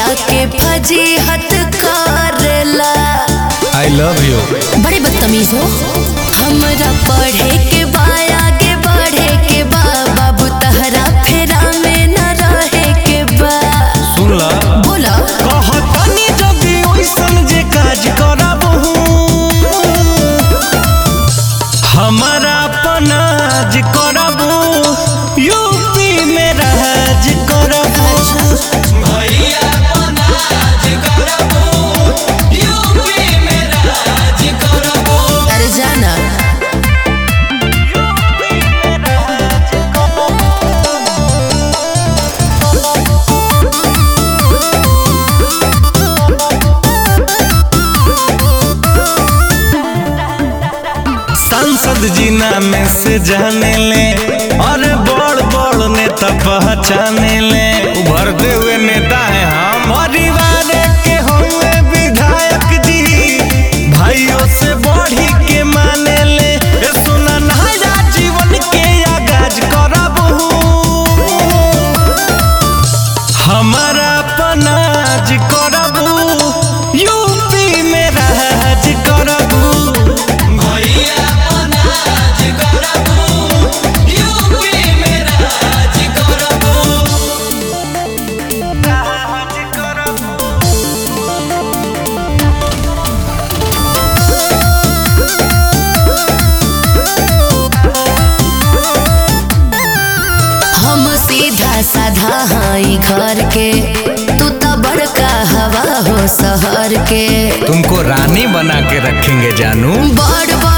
के फजीहत करेला I love you बड़े बदतमीज हो हमरा पढ़े के बा आगे बढ़े के बा बाबू तहरा फेरा में न रहे के बा सुन ला बोला कहतनी जदी ओइसन जे काज करबहू हमारा पनाज करबू यूपी में राज करबू भैया पनाज करबू यूपी में राज करबू अरे जाना यूपी में राज करबू सांसद जी नाम से जाने ले और बड़ बड़ नेता पहचाने ले उभरते हुए नेता है हम परिवार के हुए विधायक जी भाइयों से बढ़ी के माने ले ए सुना नया जीवन के आगाज करबहू हमारा पनाज करबू यूपी में राज करबू भैया पनाज करबू यूपी में राज करबू राज करबू हम सीधा साधा हाई घर के तू तो बड़का हवा हो शहर के तुमको रानी बना के रखेंगे जानू बड़